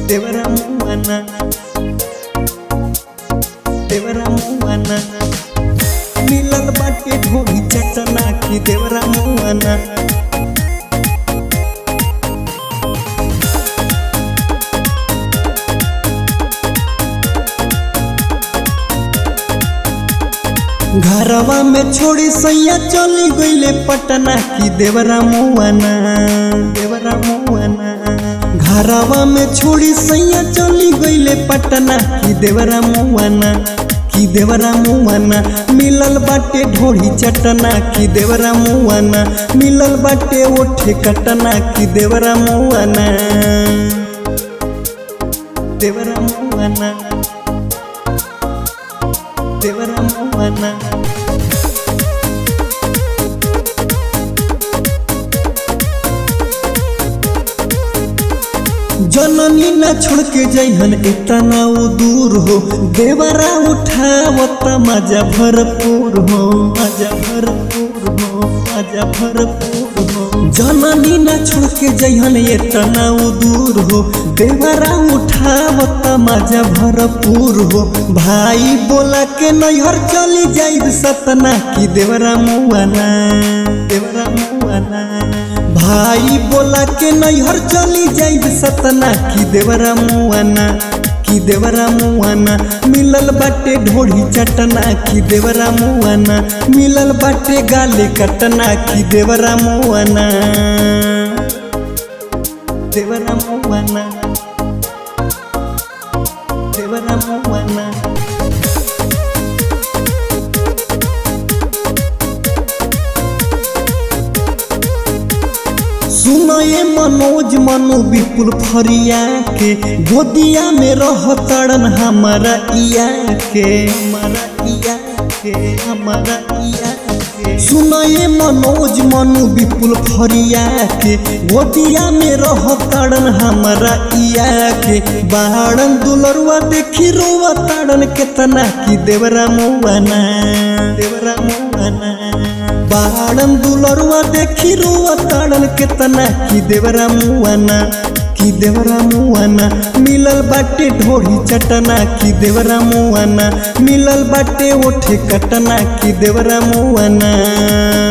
देवरा मुआना देवरा मुआना मिलल बाटे ढोली चटना की देवरा मुआना घरवा में छोड़ी सैया चली गईले पटना की देवरा मुआना देवरा मुआना घरवा में छोड़ी सैया चली गईले पटना की देवरा मुआना की देवरा मुआना मिलल बाटे ढोड़ी चटना की देवरा मुआना मिलल बाटे ओठे कटना की देवरा मुआना देवरा मुआना देवरा मुआना जननी न छोड़ के जइहन इतना वो दूर हो देवरा उठावत मजा भरपूर हो मजा भरपूर हो मजा भरपूर हो जननी न छोड़ के जइहन इतना वो दूर हो देवरा उठावत मजा भरपूर हो भाई बोला के नैहर चली जाइब सतना की देवरा मुआना देवरा मुआना भाई बोला के नैहर चली जाइब सतना की देवरा मुआना की देवरा मुआना मिलल बाटे ढोढ़ी चटना की देवरा मुआना मिलल बाटे गाले कटना की देवरा मुआना देवरा मुआना देवरा मुआना सुनये मनोज मनु विपुल फरिया के गोदिया में रह तड़न हमारा इया के हमारा इया के हमारा इया के सुनये मनोज मनु विपुल फरिया के गोदिया में रह तड़न हमारा इया के बाड़न दुलरुआ देखी रोवा तड़न केतना की देवरा मुआना देवरा मुआना बाड़न दुलरुआ देखी रुआ ताड़न केतना की देवरा मुआना की देवरा मुआना मिलल बाटे ढोढ़ी चटना की देवरा मुआना मिलल बाटे ओठे कटना की देवरा मुआना